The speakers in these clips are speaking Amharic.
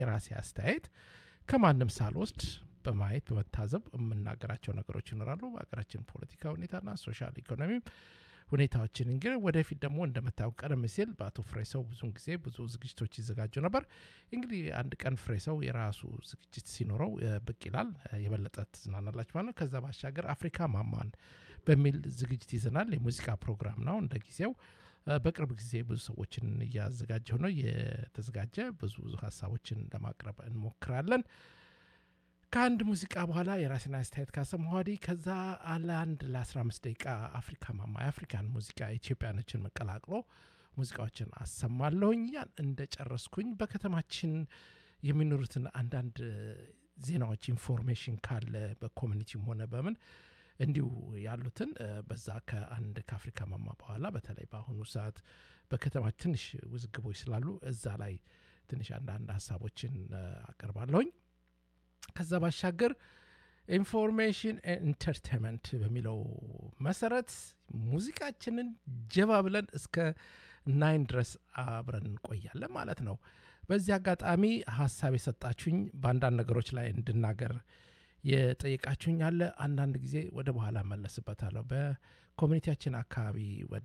የራሴ አስተያየት ከማንም ሳልወስድ በማየት በመታዘብ የምናገራቸው ነገሮች ይኖራሉ። በሀገራችን ፖለቲካ ሁኔታና ሶሻል ኢኮኖሚም ሁኔታዎችን እንግዲህ ወደፊት ደግሞ እንደምታየው ቀደም ሲል በአቶ ፍሬሰው ብዙን ጊዜ ብዙ ዝግጅቶች ይዘጋጁ ነበር። እንግዲህ አንድ ቀን ፍሬሰው የራሱ ዝግጅት ሲኖረው እ፣ ብቅ ይላል። እ፣ የበለጠ ትዝናናላችሁ ማለት ነው። ከዛ ባሻገር አፍሪካ ማማን በሚል ዝግጅት ይዘናል። የሙዚቃ ፕሮግራም ነው እንደ ጊዜው እ፣ በቅርብ ጊዜ ብዙ ሰዎችን እያዘጋጀው ነው። የተዘጋጀ ብዙ ብዙ ሀሳቦችን ለማቅረብ እንሞክራለን። ከአንድ ሙዚቃ በኋላ የራሴን አስተያየት ካሰማሁ ወዲህ ከዛ አለ አንድ ለ15 ደቂቃ አፍሪካ ማማ የአፍሪካን ሙዚቃ ኢትዮጵያኖችን መቀላቅሎ ሙዚቃዎችን አሰማለሁኝ። ያን እንደጨረስኩኝ በከተማችን የሚኖሩትን አንዳንድ ዜናዎች ኢንፎርሜሽን ካለ በኮሚኒቲም ሆነ በምን እንዲሁ ያሉትን እ፣ በዛ ከአንድ ከአፍሪካ ማማ በኋላ በተለይ በአሁኑ ሰዓት በከተማ ትንሽ ውዝግቦች ስላሉ እዛ ላይ ትንሽ አንዳንድ ሀሳቦችን እ፣ አቀርባለሁኝ። ከዛ ባሻገር ኢንፎርሜሽን ኢንተርቴንመንት በሚለው መሰረት ሙዚቃችንን ጀባ ብለን እስከ ናይን ድረስ አብረን እንቆያለን ማለት ነው። በዚህ አጋጣሚ ሀሳብ የሰጣችሁኝ በአንዳንድ ነገሮች ላይ እንድናገር የጠየቃችሁኝ አለ። አንዳንድ ጊዜ ወደ በኋላ መለስበታለሁ። በኮሚኒቲያችን አካባቢ ወደ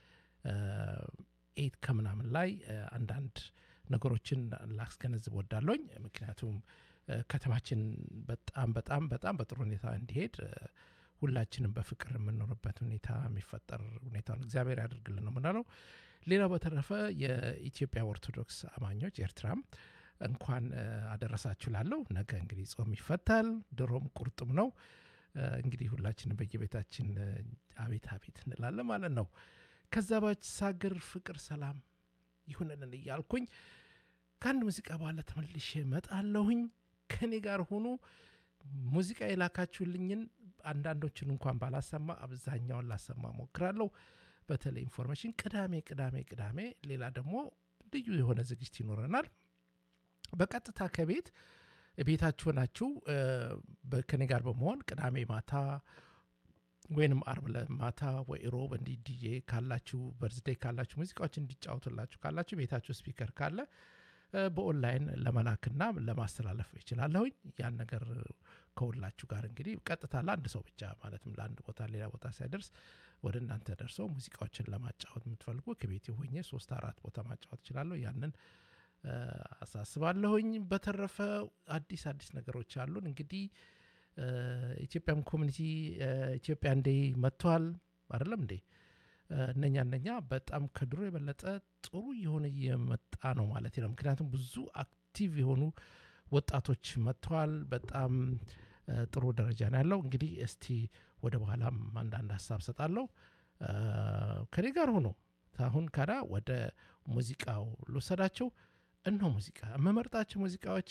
ኤት ከምናምን ላይ እ፣ አንዳንድ ነገሮችን ላስገነዝብ ወዳለኝ ምክንያቱም እ፣ ከተማችን በጣም በጣም በጣም በጥሩ ሁኔታ እንዲሄድ እ፣ ሁላችንም በፍቅር የምንኖርበት ሁኔታ የሚፈጠር ሁኔታውን እግዚአብሔር ያደርግልን ነው ምናለው። ሌላው በተረፈ የኢትዮጵያ ኦርቶዶክስ አማኞች ኤርትራም እንኳን እ፣ አደረሳችሁ ላለው ነገ እንግዲህ ጾም ይፈታል። ድሮም ቁርጥም ነው እ፣ እንግዲህ ሁላችንም በየቤታችን እ፣ አቤት አቤት እንላለን ማለት ነው። ከዛ ባሻገር ፍቅር ሰላም ይሁንልን እያልኩኝ ከአንድ ሙዚቃ በኋላ ተመልሼ እመጣለሁኝ። ከኔ ጋር ሆኑ። ሙዚቃ የላካችሁልኝን አንዳንዶችን እንኳን ባላሰማ አብዛኛውን ላሰማ ሞክራለሁ። በተለይ ኢንፎርሜሽን ቅዳሜ ቅዳሜ ቅዳሜ ሌላ ደግሞ ልዩ የሆነ ዝግጅት ይኖረናል። በቀጥታ ከቤት ቤታችሁ ናችሁ ከኔ ጋር በመሆን ቅዳሜ ማታ ወይንም አርብ ለማታ ወይ ሮብ እንዲህ ዲጄ ካላችሁ በርዝዴይ ካላችሁ ሙዚቃዎች እንዲጫወቱላችሁ ካላችሁ ቤታችሁ ስፒከር ካለ እ፣ በኦንላይን ለመላክና ለማስተላለፍ ይችላለሁኝ። ያን ነገር ከሁላችሁ ጋር እንግዲህ ቀጥታ ለአንድ ሰው ብቻ ማለትም ለአንድ ቦታ ሌላ ቦታ ሳይደርስ ወደ እናንተ ደርሶ ሙዚቃዎችን ለማጫወት የምትፈልጉ ከቤት ሆኜ ሶስት አራት ቦታ ማጫወት እችላለሁ። ያንን እ፣ አሳስባለሁኝ። በተረፈ አዲስ አዲስ ነገሮች አሉን እንግዲህ እ፣ ኢትዮጵያም ኮሚኒቲ እ፣ ኢትዮጵያ እንዴ መጥተዋል አይደለም እንዴ? እ፣ እነኛ እነኛ በጣም ከድሮ የበለጠ ጥሩ የሆነ እየመጣ ነው ማለት ነው። ምክንያቱም ብዙ አክቲቭ የሆኑ ወጣቶች መጥተዋል። በጣም እ፣ ጥሩ ደረጃ ነው ያለው። እንግዲህ እስቲ ወደ በኋላም አንዳንድ ሀሳብ ሰጣለሁ። እ፣ ከኔ ጋር ሆኖ አሁን ካዳ ወደ ሙዚቃው ልወሰዳቸው። እነሆ ሙዚቃ የምመርጣቸው ሙዚቃዎች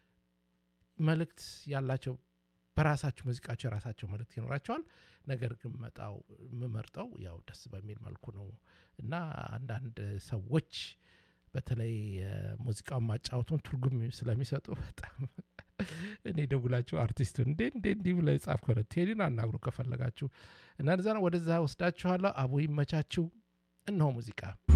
መልእክት ያላቸው በራሳቸው ሙዚቃቸው የራሳቸው መልእክት ይኖራቸዋል። ነገር ግን መጣው የምመርጠው ያው ደስ በሚል መልኩ ነው እና አንዳንድ ሰዎች በተለይ ሙዚቃውን ማጫወቱን ትርጉም ስለሚሰጡ በጣም እኔ ደውላችሁ አርቲስቱ እንዴ እንዴ እንዲህ ብለ ጻፍ ከሆነ ቴዲን አናግሩ ከፈለጋችሁ እና እዛ ነው ወደዛ ወስዳችኋለሁ። አቡ ይመቻችሁ። እነሆ ሙዚቃ